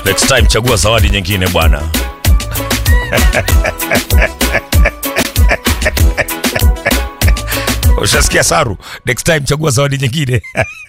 Next time chagua zawadi nyingine bwana. Ushasikia Saru? Next time chagua zawadi nyingine.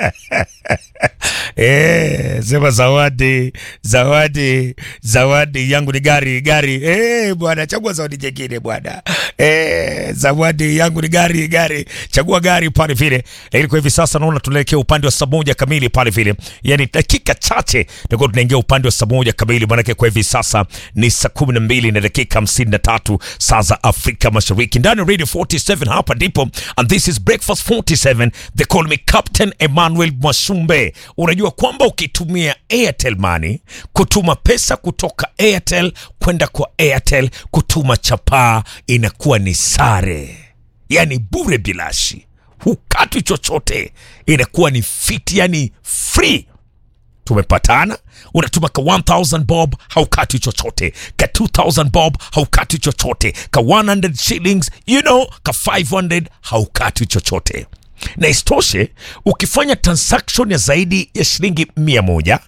Eh, sema zawadi, zawadi, zawadi yangu ni gari, gari. Eh, bwana chagua zawadi nyingine bwana. Eh, zawadi yangu ni gari, gari. Chagua gari pale vile. Lakini kwa hivi sasa naona tunaelekea upande wa saa moja kamili pale vile. Yaani dakika chache ndio tunaingia upande wa saa moja kamili maanake kwa hivi sasa ni saa kumi na mbili na dakika hamsini na tatu saa za Afrika Mashariki ndani ya Radio 47 hapa ndipo and this is Breakfast 47 they call me Captain Emmanuel Mwashumbe unajua kwamba ukitumia Airtel Money kutuma pesa kutoka Airtel kwenda kwa Airtel kutuma chapaa inakuwa ni sare yani bure bilashi hukatwi chochote inakuwa ni fit yani free tumepatana unatuma ka 1000 bob haukati chochote ka 2000 bob haukati chochote ka 100 shillings you know ka 500 haukati chochote na isitoshe ukifanya transaction ya zaidi ya shilingi 100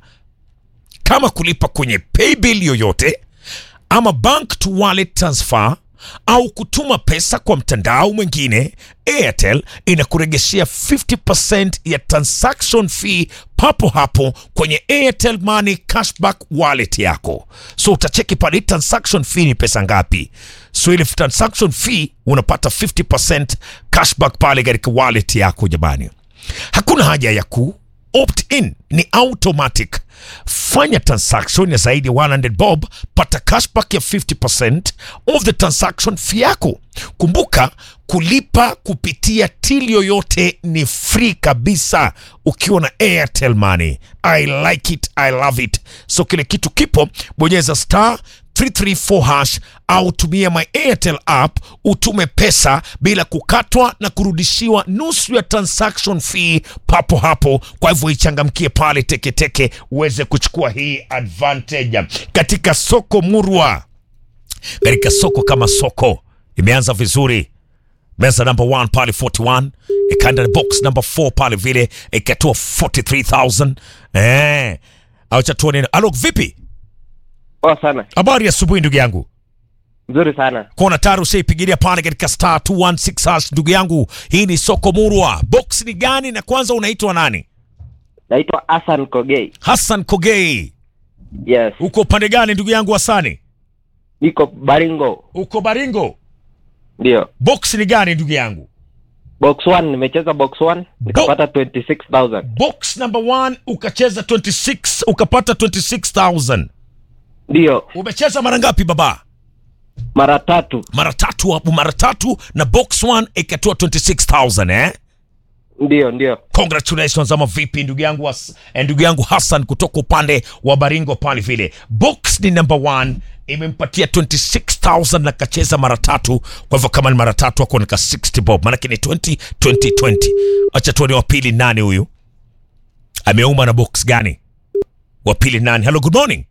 kama kulipa kwenye paybill yoyote ama bank to wallet transfer au kutuma pesa kwa mtandao mwingine airtel inakuregeshea 50% ya transaction fee papo hapo kwenye airtel money cashback wallet yako so utacheki pale transaction fee ni pesa ngapi so ile transaction fee unapata 50% cashback pale katika wallet yako jamani hakuna haja ya ku opt in ni automatic fanya transaction ya zaidi ya 100 bob pata cashback ya 50% of the transaction fee yako kumbuka kulipa kupitia till yoyote ni free kabisa ukiwa na airtel money i like it i love it so kile kitu kipo bonyeza star 334 hash au tumia my airtel app utume pesa bila kukatwa na kurudishiwa nusu ya transaction fee papo hapo kwa hivyo ichangamkie pale teketeke uweze kuchukua hii advantage katika soko murwa katika soko kama soko imeanza vizuri meza number 1 pale 41 ikaenda box number 4 pale vile ikatoa 43000 eh acha tuone alo vipi Poa sana, habari ya asubuhi ndugu yangu nzuri sana. kona tayari ushaipigilia pale katika star 216 hash ndugu yangu hii ni soko murwa box ni gani na kwanza unaitwa nani Naitwa Hassan Kogei. hassan kogei Yes, uko upande gani ndugu yangu hasani niko Baringo. uko baringo Ndio, box ni gani ndugu yangu box 1 nimecheza box 1 nikapata 26000 box number 1 ukacheza 26 ukapata 26000 ndio, umecheza mara ngapi baba mara tatu. mara tatu hapo mara tatu na box 1 ikatoa 26000 eh Ndio, ndio. congratulations ama vipi ndugu yangu Has- eh, ndugu yangu hassan kutoka upande wa baringo pale vile box ni number one imempatia 26000 na kacheza mara tatu kwa hivyo kama ni mara tatu ako nika 60 bob maanake ni 20 20 20 acha tuone wa pili nani huyu ameuma na box gani wa pili nani hello good morning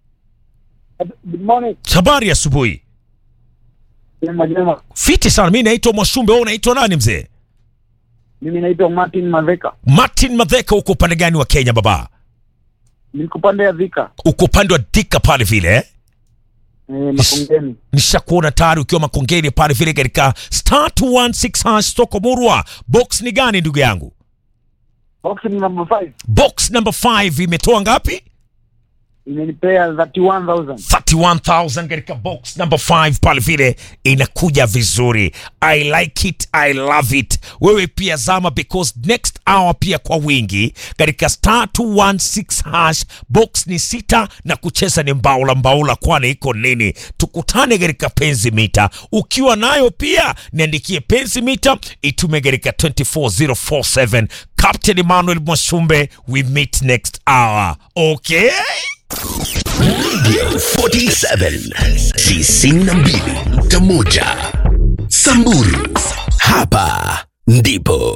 Good morning. habari ya asubuhi Jema jema. fiti sana mi naitwa mwashumbe wewe unaitwa nani mzee Mimi naitwa Martin Maveka. martin madheka uko upande gani wa kenya baba Niko pande ya Thika. uko upande wa dika pale vile eh? Eh, Makongeni. nishakuona tayari ukiwa makongeni pale vile katika star 216 hash soko murwa box ni gani ndugu yangu Box ni number 5. box number 5 imetoa ngapi Imenipea 31000. 31000 katika box number 5 pale vile inakuja vizuri i like it i love it wewe pia zama because next hour pia kwa wingi katika star 216 hash box ni sita na kucheza ni mbaula mbaula kwani iko nini tukutane katika penzi mita ukiwa nayo pia niandikie penzi mita itume katika 24047 captain emmanuel mwashumbe we meet next hour okay Radio 47 tisini na mbili nukta moja Samburu, hapa ndipo